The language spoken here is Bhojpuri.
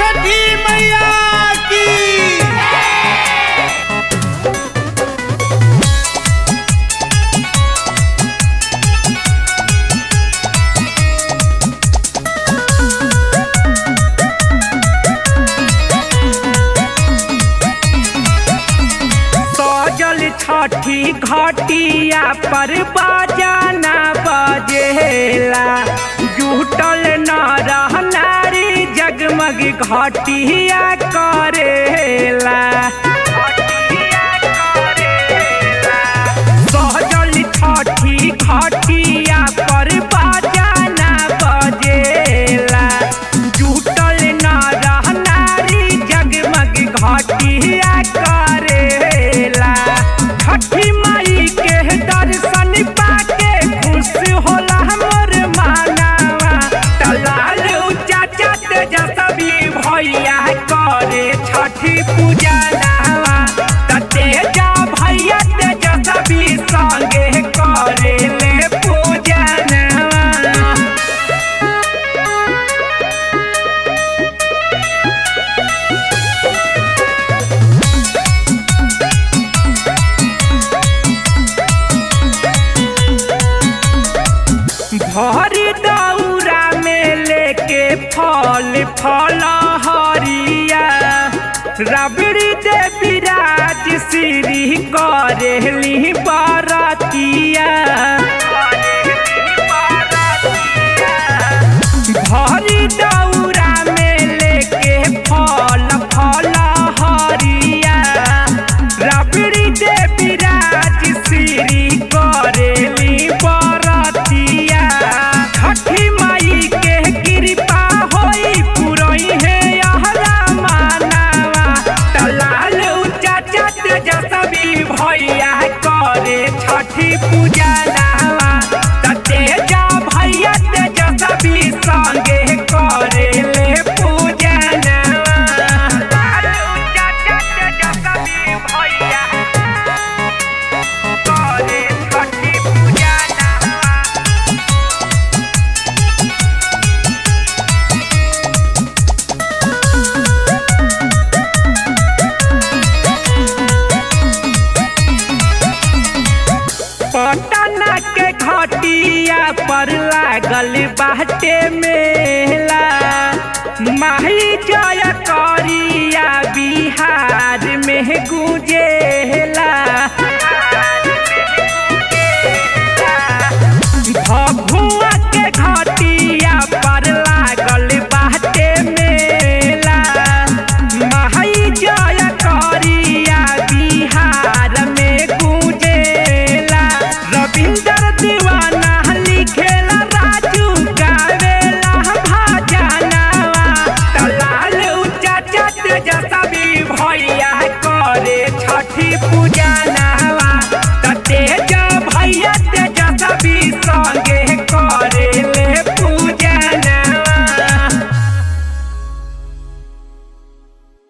छठी मैया की सजल छठी घटिया पर बाजाना बजेला जुटल न रहनारी जगमग घटिया करेला सजल छठी घटिया पर बाजाना बजेला जुटल न रहनारी जगमग घटिया करेला छठी माई के दर्शन पाके खुश होला हमर मानवा तलाल चाचा तेजस्वी भैया करे छठी पूजा नावा त तेजा भैया तेजस्वी संगे करे ले पूजा नावा भरी दौरा में लेके फल फल हरिया रबड़ी दे विराज श्री करेली बरतिया भरी दौरा में लेके फल फल हरिया रबड़ी दे विराज श्री करेली बरतिया छठी माई के कृपा होई पुरई है यहरा मानवा तलाल चाचा तेजस्वी भैया करे छठी पूजा नावा त तेजा भैया तेजस्वी संगे करे ले पूजा नावा चाचा तेजस्वी भैया करे छठी पूजा नावा पटना के घटिया पर लागल बाटे मेला माही जय कर